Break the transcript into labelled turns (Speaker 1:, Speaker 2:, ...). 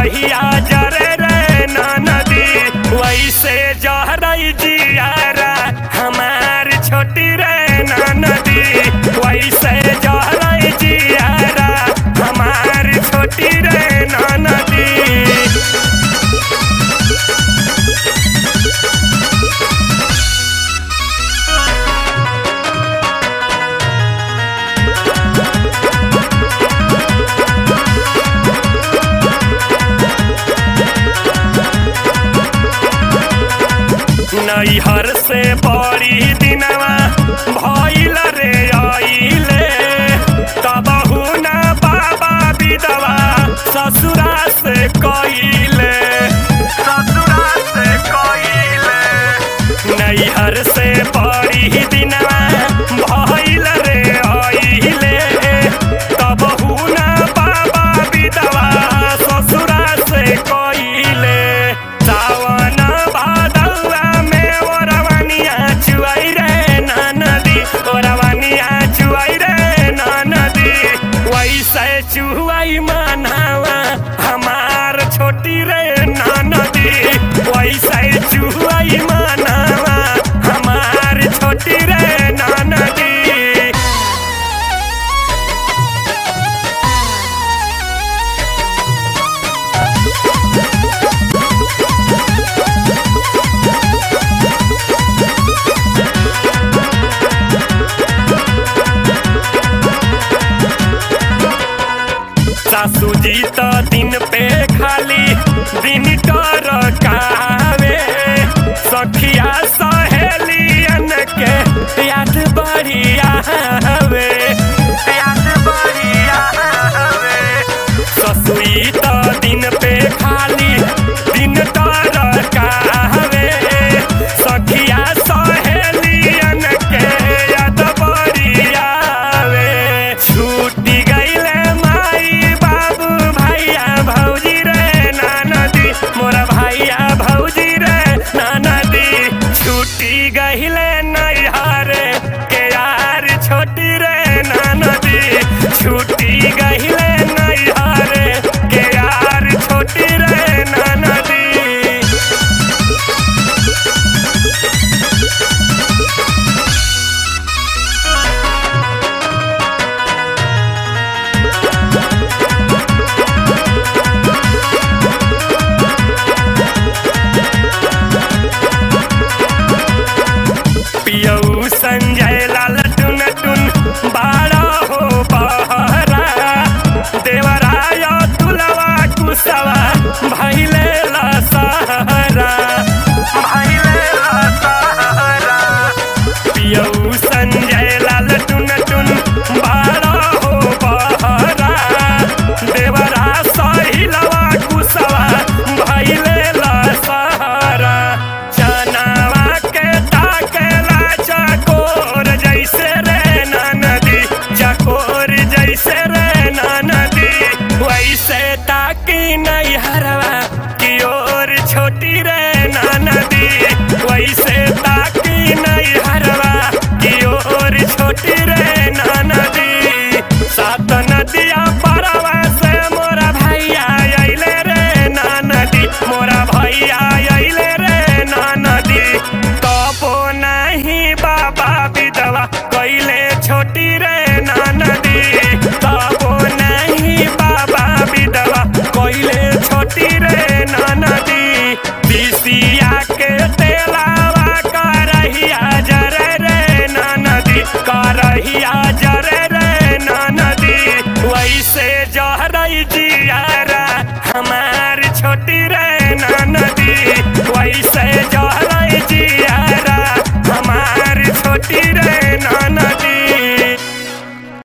Speaker 1: करहिया जरे रे नदी वैसे जहरई जियारा हमार छोटी रे नदी वैसे जहरई जियारा हमार छोटी रे नदी नैहर से बड़ी दिनवा भइल रे आइले तबहु ना बाबा विधवा ससुरा से कइले ससुरा से कइले नैहर से बड़ी दिनवा भइल रे आइले तबहु ना बाबा विधवा ससुरा से कइले सावन भादवा में ओरवनिया चुआई रे नदी ओरवनिया चुआई रे नदी वैसे चुआई मनावा हमार छोटी रे नदी वैसे चुआई मनावा हमार छोटी रे नदी सासू जी तो दिन पे खाली दिन कर कावे सखिया सहेलियन के याद बढ़िया हवे याद बढ़िया हवे ससुई तो दिन पे खाली दिन कर कावे सखिया सहेलियन के याद बढ़िया हवे छूटी गईले माई बाबू भैया भौजी रे नदी मोरा भैया भौजी रे नदी छूटी गईले नैहर के यार छोटी रे नदी छूटी गईले नैहर के यार छोटी रे नदी पियऊ संजय लाल टुन टुन बाड़ा हो बहरा देवराय तुलवा कुसवा भैले लसहरा भैले लसहरा पियऊ संजय लाल टुन टुन बाड़ा हो बहरा देवरा सहिलवा कुसवा भैले लसहरा चनावा के ताकेला चकोर जैसे रे नदी चकोर जैसे रे नदी वैसे ताकी नहीं हरवा की ओर छोटी रे नदी वैसे ताकी नहीं हरवा की ओर छोटी रे नदी सात नदिया परवा से मोरा भैया अइले रे नदी मोरा भैया अइले रे नदी तबो नहीं बाबा विधवा कैले छोटी रे नदी तबो नहीं बाबा विधवा कैले छोटी रे नदी बिसिया के तेलावा करहिया जरे रे नदी करहिया जरे रे नदी वैसे जहरई जियारा हमार छोटी रे